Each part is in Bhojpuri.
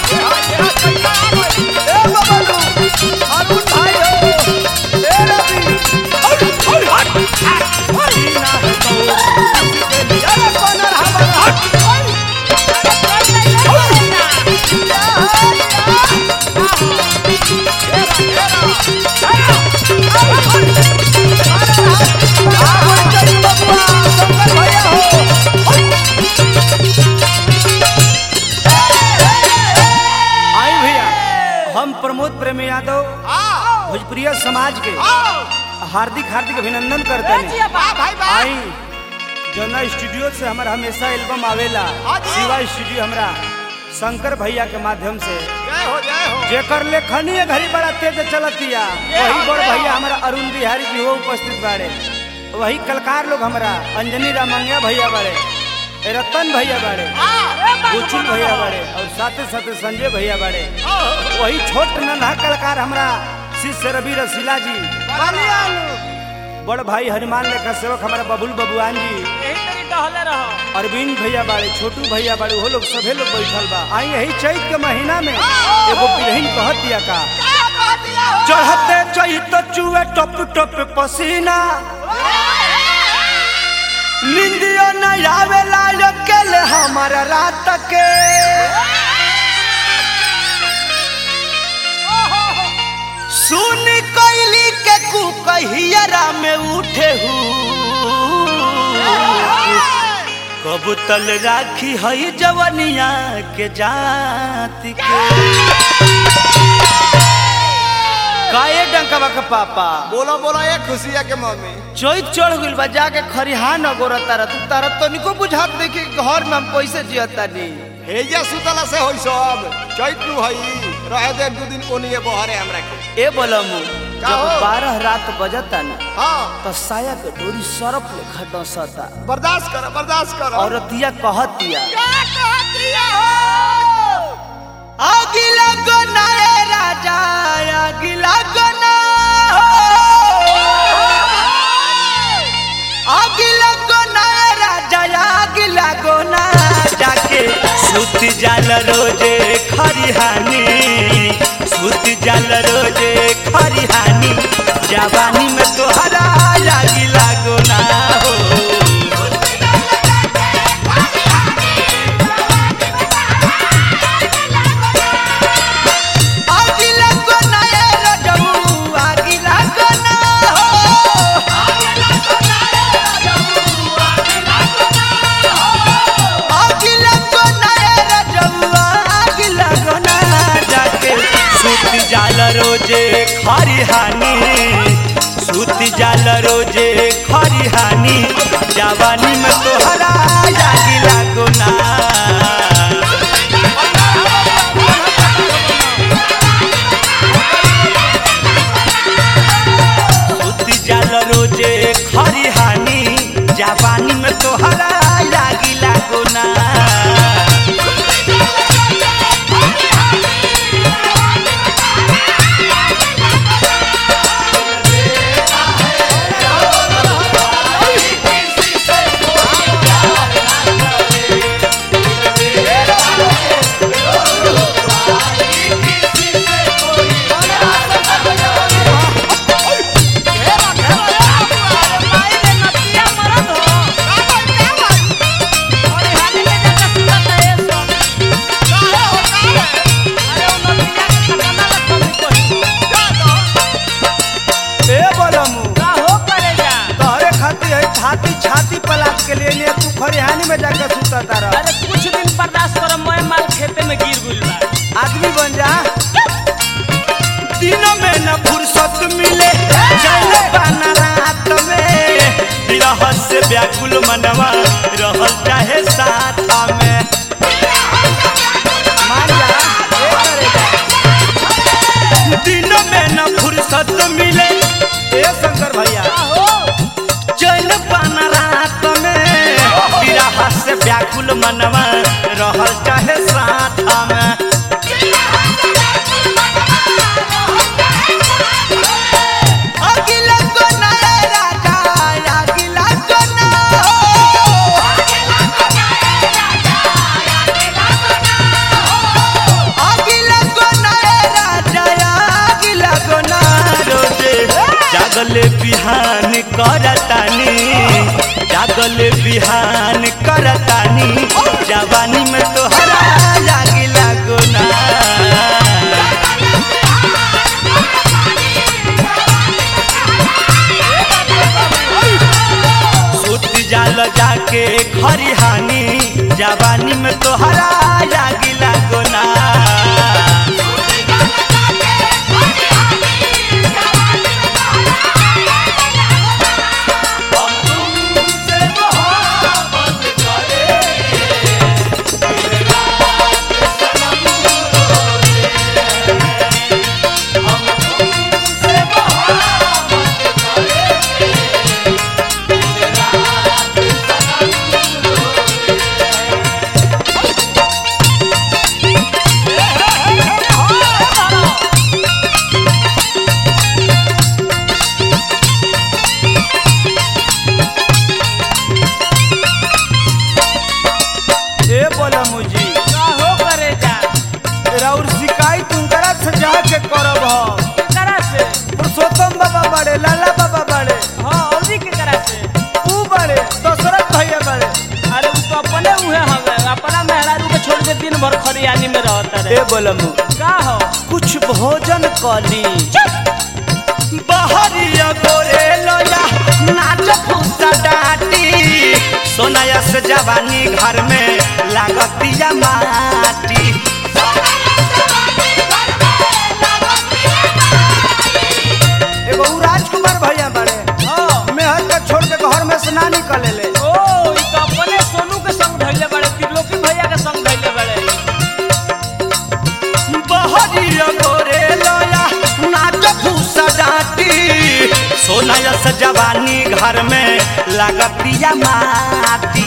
ए बबलू अरुण भाई हो ए रवि सीना है तो अरे कोनर हमारा आई भैया हम प्रमोद प्रेमी यादव भोजपुरिया समाज के हार्दिक हार्दिक अभिनंदन करते हैं आई जना स्टूडियो से हमारा हमेशा एल्बम आवेला शिवा स्टूडियो हमरा शंकर भैया के माध्यम से जेकर लेखनीय घड़ी बड़ा तेज चलतिया वही बड़ भैया हमारा अरुण बिहारी जी हो उपस्थित बाड़े वही कलकार लोग हमारा अंजनी रामंगिया भैया बाड़े रतन भैया बाड़े गुचुल भैया बाड़े और साथे साथे संजय भैया बाड़े वही छोट नन्हा कलाकार हमारा शिष्य रवि रसीला जी बड़ भाई हनुमान लेखा सेवक हमारा बबुल बबुआन जी अरविंद भैया बाड़े छोटू भैया बाड़े वो लोग सभे लोग बैठल बा आई यही चैत के महीना में एगो बिरहिन कहत दिया का चढ़ते चैत चुए टप टप पसीना निंदियो न आवेला अकेले हमारा रात के सुन कोयली के कुकहियरा में उठे हूँ कब तल राखी हई जवनिया के जाति के काए डंकवा के पापा बोलो बोलो ये खुशिया के मम्मी चोइत चढ़ गइल बा जाके खरिहान अगोर तारा तू तारा तनिको बुझात नहीं कि घर में हम कैसे जियता नी हेजा सुतला से होई सब चैत नु हई रहे दे दू दिन ओनिए बहरे हमरा के ए बोलमु का जब हो? बारह रात बजता ना हां तो साया के डोरी सरफ लेखा डसता बर्दाश्त कर बर्दाश्त कर औरतिया कहतिया क्या कहतिया हो अगिला गोना ए राजा अगिला गोना अगिला गोना ए राजा अगिला गोना जाके सुत जाल रोजे खरिहानी सुत जाल रोजे खरिहानी जवानी में तोहरा लागिला गोना हो अगिला गोना ए रजऊ अगिला गोना हो अगिला गोना ए रजऊ अगिला गोना जाके सुत जाल रोजे खरिहानी सुत जाल रोजे खरिहानी जवानी में तोहरा लागिला गोना सुती जाल रोजे खरिहानी जापानी में तोहरा लागिला गोना ए बोलमु तोहरे खातिर है छाती छाती पलाट के लिए ने तू खरिहानी में जाके सुता तारा अरे कुछ दिन बर्दाश्त कर मैं माल खेते में गिर गइल बा आदमी बन जा दिन में न फुर्सत मिले चले पाना रात में विरह से व्याकुल मनवा रहल चाहे साथ में मान जा ए करेगा। दिन में न फुर्सत मिले ए शंकर भैया चल पाना रात में विरह से व्याकुल मनवा रहल चाहे साथ में अगिला कोना ए राजा अगिला कोना अगिला जागले बिहान करतानी जागले बिहान करतानी जवानी में तोहरा लागी लागो ना सुत जाल जाके खरिहानी जवानी में तोहरा लागी लागो ना ए बोला मुझी का हो करे जा राउर शिकायत उनकरा से जाके करब हम केकरा से पुरुषोत्तम बाबा बड़े लाला बाबा बड़े हाँ औरी केकरा से ऊ बड़े दशरथ भैया बड़े अरे उ तो अपने उहे हवे अपना मेहरारू के छोड़ के दिन भर खरियानी में रहता रे ए बोलमु का हो कुछ भोजन कली बहरिया गोरे लोया नाच फूसा डाटी सोनाया से जवानी घर में लागतिया माटी एगो ऊ राजकुमार भैया बड़े हाँ मेहर के छोड़ के घर में से ना निकले ले ओ ई तो अपने सोनू के संग धइले बड़े त्रिलोकी भैया के संग धइले बड़े बहरिया गोरे लोया नाच फूसा डाटी सोनाया से जवानी घर में लागतिया माटी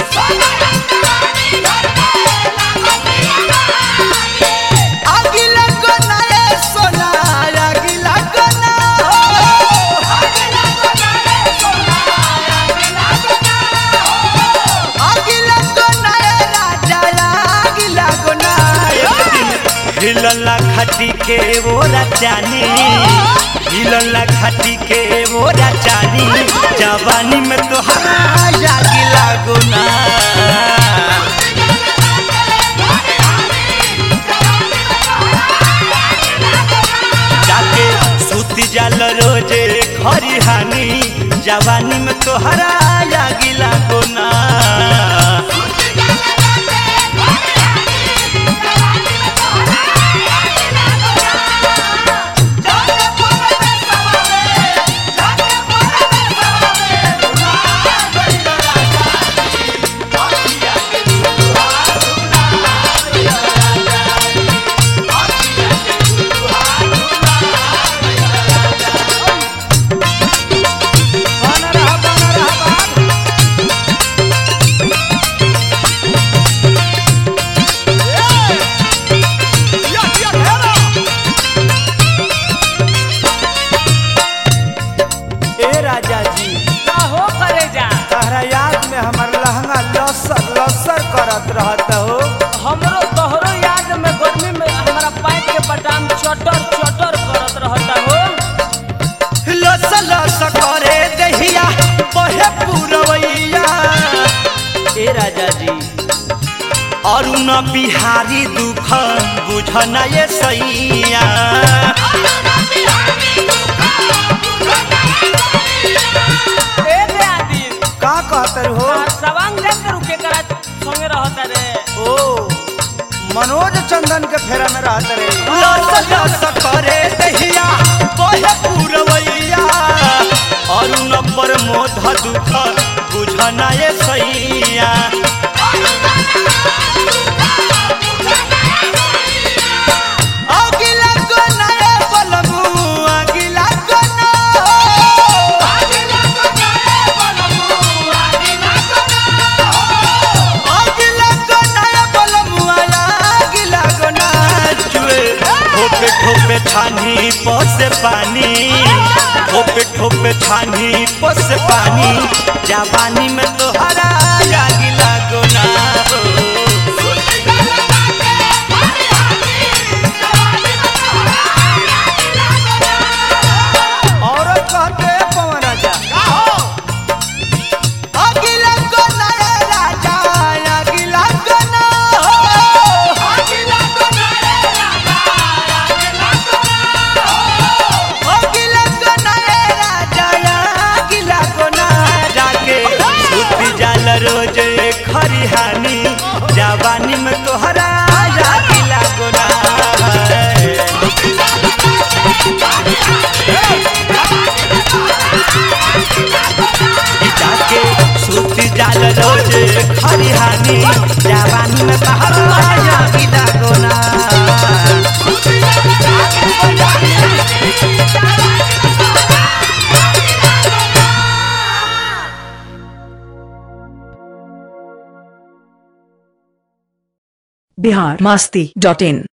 अगिला गोना रे सोना अगिला गोना अगिला गोना रे राजा अगिला गोना हिलला खटी के वो राजानी हिलला खटी के वो राजानी जवानी में तो हरा अगिला गोना जाके सूती जाल रोजे खरिहानी जवानी में तोहरा लागिला गोना बना रहा बना रहा बाप। ए राजा जी का हो करे जा तहरा याद में हमार लहंगा लसर लसर करत रहत हो हमरो तोहरो याद में गर्मी में हमारा पैंट के बटाम चटर चटर करत रहता हो लस लस करे दहिया बहे पुरवैया ए राजा जी अरुण बिहारी दुख बुझन ये सैया ए दे आदि का कहतर हो सवांग ले करू के करा संगे रहता रे ओ मनोज चंदन के फेरा में रहत रे लस लस करे दहिया बहे पुरवैया अरुण प्रमोद दुख बुझन ये सैया अगिला कोना रे बलमु अगिला कोना अगिला कोना रे बलमु अगिला कोना जुए ठोपे ठोपे छानी पसे पानी ठोपे ठोपे छानी पसे पानी जवानी में तोहरा अगिला कोना हो औरत कहते जाके सुत जाल रोज खरिहानी जवानी में बहरा जागी लागोना बिहार मस्ती डॉट इन